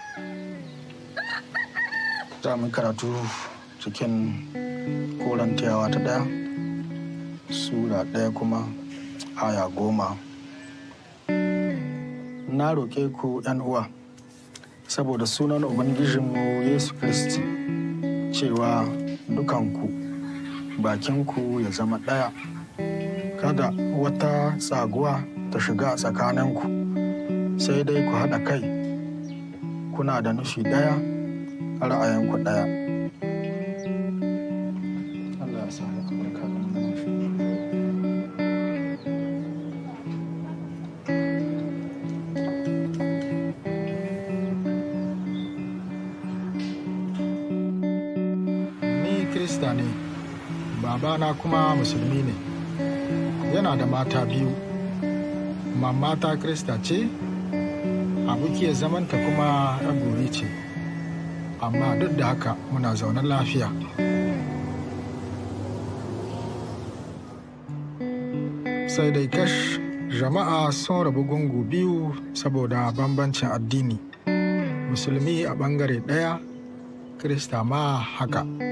za mu karatu cikin korantiyawa ta ɗaya sura ɗaya kuma aya goma na roƙe ku uwa saboda sunan ubangijinmu yesu kristi cewa dukanku bakinku ya zama ɗaya kada wata tsaguwa ta shiga tsakaninku sai dai ku haɗa kai kuna da nufi ɗaya ra'ayinku ɗaya Allah ya sa albarka da Ni Kirista ne, babana kuma musulmi ne, yana da mata biyu, mamata Kirista ce, abokiyar zamanta kuma gori ce, amma duk da haka muna zaune lafiya. Sai dai kash jama'a sun rabu gungu biyu saboda bambancin addini, musulmi a ɓangare ɗaya, Kirista ma haka.